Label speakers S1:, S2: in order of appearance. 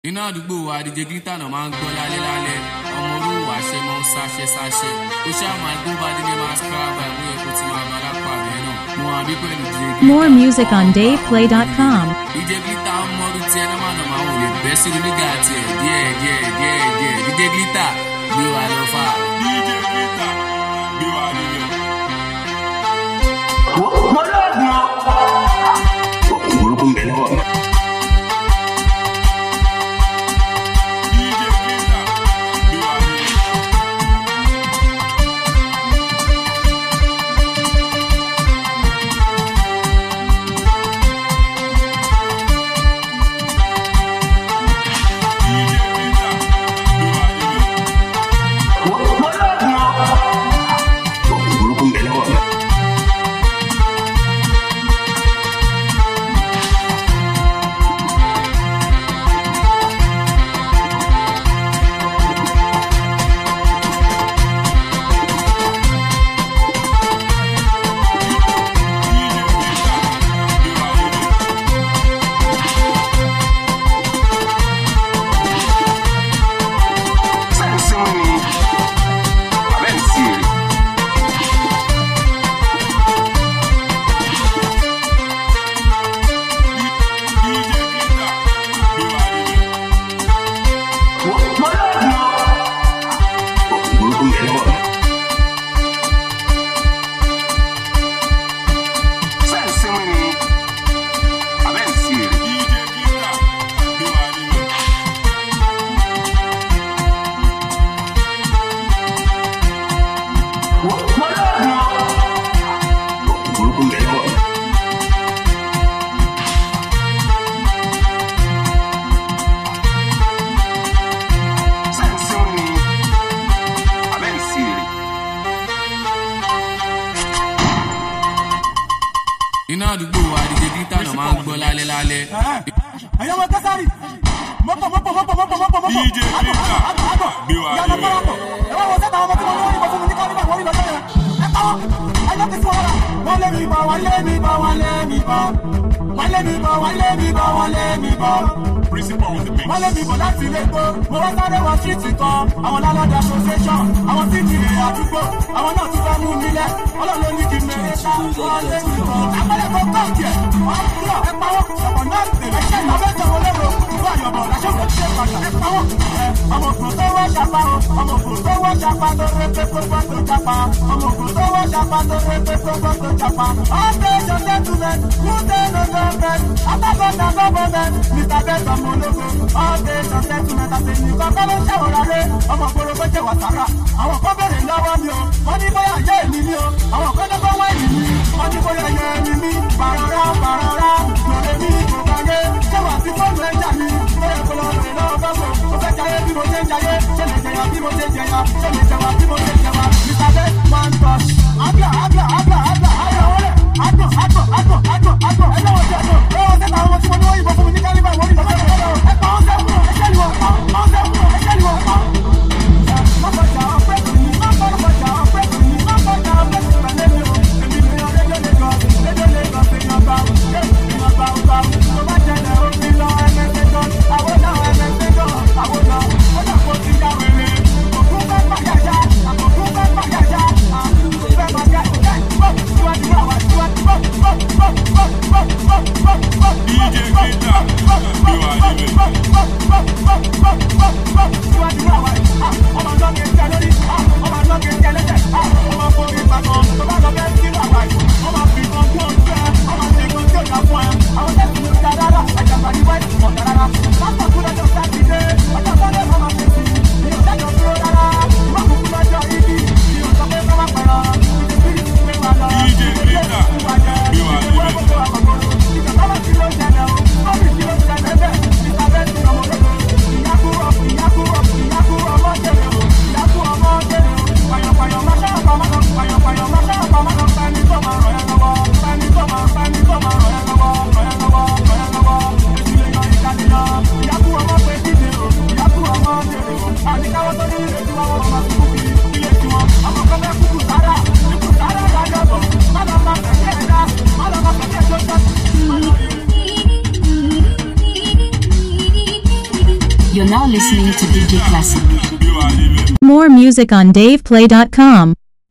S1: iná àdúgbò wa díje gíta náà máa ń gbọ́ lálẹ́ lálẹ́ ọmọ orúwò àṣẹ máa ń sáṣẹ sáṣẹ ó ṣáà máa gbó bá délé máa skraba ìwé ẹ̀kọ́ tí máa bá lápá rẹ̀ náà mo wà bí pẹ̀lú díje gíta.
S2: More music on DavePlay.com.
S1: díje gíta ọmọdú tiẹ̀ náà máa nà máa wò lè bẹ́ sínú nígbà tiẹ̀ díẹ̀ díẹ̀ díẹ̀ díẹ̀ díje gíta gbé wa lọ fà.
S3: DJ Glitter, gbé wa nílẹ̀.
S4: mo lóògùn o. oògùn burúkú ń bẹ lọ́wọ́ mi.
S3: DJ Glitter, gbé wa nílẹ̀. DJ Glitter, gbé wa nílẹ̀.
S4: mo lóògùn o. oògùn burúkú ń bẹ lọ́wọ́ mi.
S3: DJ Glitter, gbé wa nílẹ̀.
S4: sẹ́ǹsì ń ni abẹ́ ń sí èrè.
S3: DJ Glitter, gbé wa nílẹ̀.
S4: mo lóògùn o. oògùn burúkú ń bẹ lọ́wọ́ mi. sẹ́ǹsì ń ni abẹ́ ń sí èrè.
S3: DJ Glitter, gbé wa nílẹ̀.
S4: mo lóògùn o. oògùn burúkú ń bẹ lọ́wọ́ mi. sẹ́ǹsì ń ni abẹ́ ń sí èrè.
S1: iná àdúgbò wa díje gíta náà máa ń gbọ́ lálẹ́ lálẹ́.
S5: ẹ̀yọ́ wọn kásárì mọ́pọ̀ mọ́pọ̀ mọ́pọ̀ mọ́pọ̀ mọ́pọ̀ mọ́pọ̀
S3: DJ Glitter, gbé wa
S5: ìyànà
S3: nílẹ̀.
S5: parapọ̀ ẹ̀wọ́n wọn sẹ́ta ọmọ tí wọ́n lórí ìbọn fún mi ní kálíbà wọ́n rí lọ sẹ́yìn ẹ̀ pàwọ́ ẹ̀yọ́ ti sún ọ́ra wọ́n lé mi bọ̀ wọ́n lé mi bọ̀ wọ́n lé mi bọ̀ wọ́n lé mi bọ̀ wọ́n lé mi bọ̀ wọ́n lé mi bọ̀
S3: Principal on the mix.
S5: wọ́n lé mi bọ̀ láti ilé gbó mo wá sáré wọ street kan àwọn lálọ́dẹ association àwọn tí kì í àdúgbò àwọn náà ti fẹ́ mú mi lẹ̀ ọlọ́run ní kí n mẹ́rin ká wọ́n lé mi bọ̀ àpẹẹrẹ tó kọ́ọ̀kì ẹ̀ wọ́n kúrò ẹ̀ pawọ́ ọ̀pọ̀ náà tẹ̀lé ẹ̀ṣẹ̀ ìlọ́bẹ̀ tẹ̀wọ́ lẹ́rọ ìlú àyọ̀bọ̀ làṣẹ kò ṣe padà ẹ̀ pawọ́ ẹ̀ ọmọ ògùn tó wọ́ ṣapa o ọmọ ògùn tó wọ́ ṣapa tó rẹ pé kó gbọ́ tó japa ọmọ ògùn tó wọ́ ṣapa tó rẹ pé kó gbọ́ tó japa ọ̀sẹ̀ gentlemen kúndé no government alábọ̀dà government mr bẹ́tọ̀ mọ ológo ọ̀sẹ̀ gentlemen àti nìkan kọ́ ló ń ṣàwòrán rẹ ọmọ ògbóró kó jẹ́ wàsàrà àwọn kan bèrè lọ́wọ́ mi o wọ́n ní bóyá jẹ́ èmi ni o àwọn kan lọ́kọ́ wá èmi ni wọ́n ní bóyá yẹ èmi ni bàrọ̀rọ̀ bàrọ̀rọ̀ lòlẹ́ mi kò kàgé ṣé wà sí fóònù ẹja mi bóyá kò lọ rè lọ́wọ́ gbọ́gbọ́ mo fẹ́ jayé bí mo ṣe ń jayé ṣé lè jẹyà bí mo ṣe ń jẹyà ṣé lè jẹwà bí mo ṣe ń jẹwà mr best one touch abla abla abla abla ayọ̀ wọlé agbọ̀n agbọ̀n agbọ̀n agbọ̀n agbọ̀n ẹlẹ́wọ̀n ti agbọ̀n ẹlẹ́wọ̀n sẹ́ta àwọn tí mo ní wọ́n yìnbọn fún mi ní kálíbà ìwọ́n ní lọ́sẹ̀ lọ́wọ́ ẹ pa ọ́n sẹ́wọ̀n ẹ̀ṣẹ́ ni wọ́n pa ọ́n sẹ́wọ̀n ẹ̀ṣẹ́ ni wọ́n pa. Mọ́kànjá ọ̀pẹ́ kò ní mọ́kànjá ọ̀pẹ́ kò ní mọ́kànjá ọ̀pẹ́ kò pẹ̀lẹ́ mi o. Èmi ni ọ̀rẹ́ lé lé gan, lédè lé gan fi yan bá o. Èèyàn bá o bá o. Tó bá jẹlẹ̀ ó fi lọ ẹgbẹ́ gan. Àwọn náà ẹgbẹ́ gan. Àwọn náà ó dà kó ti yá wèrè. Òkú fẹ́ pàyàjá, àkókò fẹ́ pàyàjá.
S6: You're now listening to DJ Classic.
S3: gbé wa débẹ̀.
S2: More music on DavePlay.com.